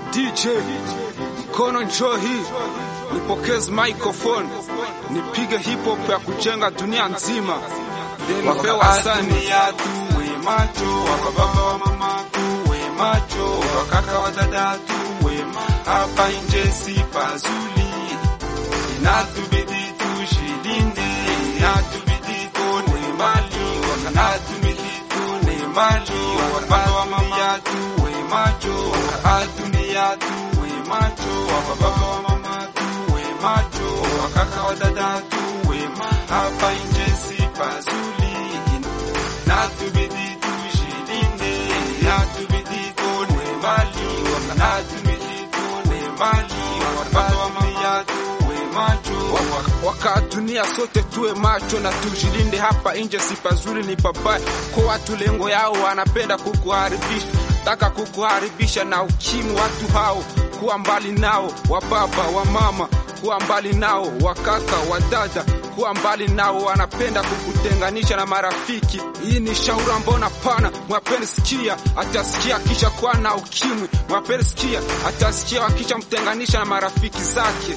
DJ mkono njoo hii nipokeze microphone nipige hip hop ya kujenga dunia nzima. Nilipewa sana Wakatunia tuwe macho, wakababa wa mama tuwe macho, wakaka wa dada tuwe macho. Hapa nje si pazuri, inatubidi tushilinde, inatubidi tuone mali, inatubidi tuone mali, wakababa wa mama tuwe macho, wakatunia tuwe macho, wakababa wa mama tuwe macho, wakaka wa dada tuwe macho. Hapa nje si pazuri, natubidi tushilinde, natubidi tuone mali, natubidi tuone mali, wakababa wa mama tuwe macho, waka dunia sote tuwe macho na tujilinde. Hapa nje si pazuri, ni pabaya kwa watu, lengo yao wanapenda kukuharibisha, taka kukuharibisha na ukimwi. Watu hao kuwa mbali nao, wababa wa mama kuwa mbali nao, wakaka wa dada kuwa mbali nao, wanapenda kukutenganisha na marafiki. Hii ni shauri ambao napana, mwapeni sikia, atasikia kisha kuwa na ukimwi. Mwapeni sikia, atasikia wakisha mtenganisha na marafiki zake.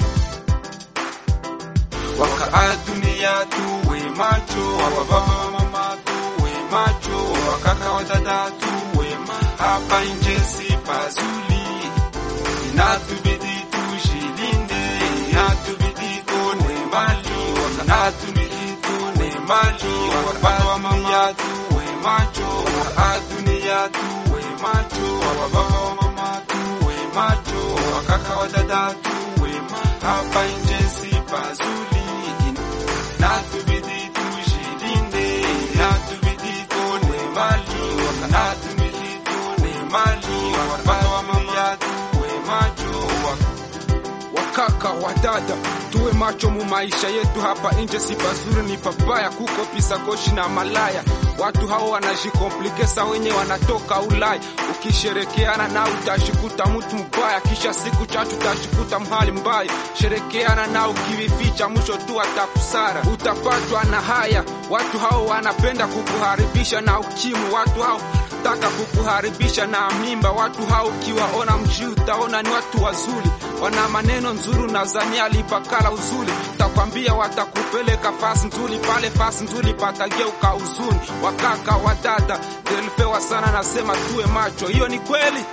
wakaa dunia tuwe macho, wababa wa mama tuwe macho, wakaka wa dada tuwe macho. Hapa nje si pazuri, inatubidi tushilinde, inatubidi tuone mali, inatubidi tuone mali, wababa wa mama tuwe macho, wakaa dunia tuwe macho, wababa wa mama tuwe macho, wakaka wa dada tuwe macho. Hapa nje si pazuri, natubidi tushilinde, natubidi tuone mali, natubidi tuone mali, wababa wa mama tuwe macho, wakaka wa dada tuwe macho mu maisha yetu. Hapa nje si pazuri, ni pabaya, kuko pisakoshi na malaya. Watu hao wanajikomplikesa wenye wanatoka Ulaya. Ukisherekeana nao utashikuta mtu mbaya, kisha siku chachu utashikuta mhali mbaya. Sherekeana nao ukivificha, mwisho tu atakusara, utapatwa na haya. Watu hao wanapenda kukuharibisha na ukimwi. Watu hao taka kukuharibisha na mimba. Watu hao ukiwaona mji utaona ni watu wazuri, wana maneno nzuri, nazania alipakala uzuri, takwambia watakupeleka fasi nzuri, pale fasi nzuri patageuka huzuni. Wakaka wa dada nilipewa sana, nasema tuwe macho, hiyo ni kweli.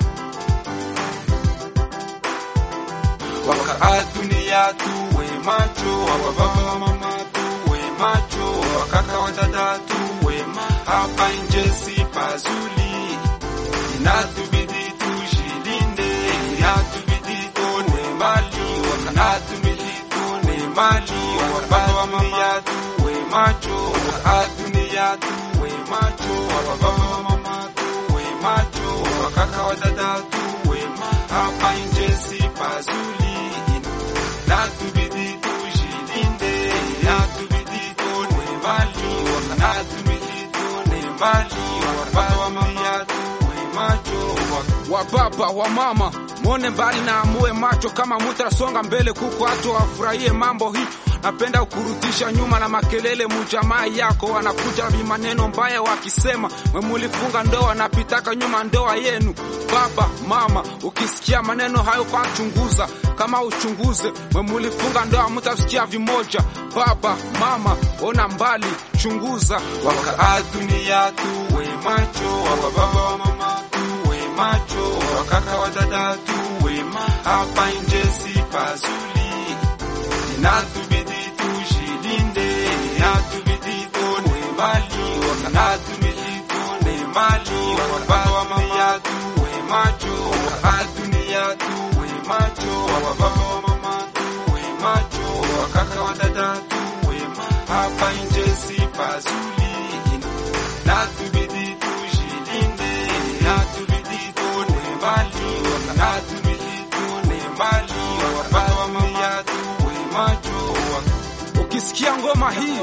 wakaa dunia tuwe macho, wababa wa mama tuwe macho, wakaka wa dada tuwe macho. Hapa nje si pazuri, inatubidi tushilinde, inatubidi tuone mali, inatubidi tuone mali, wababa wa mama tuwe macho, wakaa dunia tuwe macho, wababa wa mama tuwe macho, wakaka wa dada tuwe macho. Hapa nje si pazuri, natubidi tushilinde, natubidi tuone mali, natubidi tuone mali, wababa wa mama tuwe macho, Wababa wa mama mwone mbali na amue macho, kama mutasonga mbele kuko watu wafurahie mambo hii. Napenda kurudisha nyuma na makelele, mujamaa yako wanakuja vimaneno mbaya wakisema mwemulifunga ndoa napitaka nyuma ndoa yenu. Baba mama, ukisikia maneno hayo kwa chunguza, kama uchunguze mwemulifunga ndoa mutasikia vimoja. Baba mama, ona mbali, chunguza. wakaa dunia tuwe macho, wababa wa mama tuwe macho, wakaka wa dada tuwe macho. Hapa nje si pazuri, inatubidi tushilinde, inatubidi tuone mali, inatubidi tuone mali, wababa wa mama tuwe macho, wakaa dunia tuwe macho, wababa wa mama tuwe macho, wakaka wa dada tuwe macho. Hapa nje si pazuri, natubidi tushilinde, natubidi tuone mali, natubidi tuone mali, wababa wa mama tuwe macho, Ukisikia ngoma hii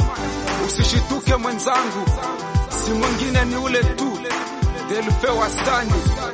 usishituke mwenzangu, si mwingine ni ule tu Delfe Wastani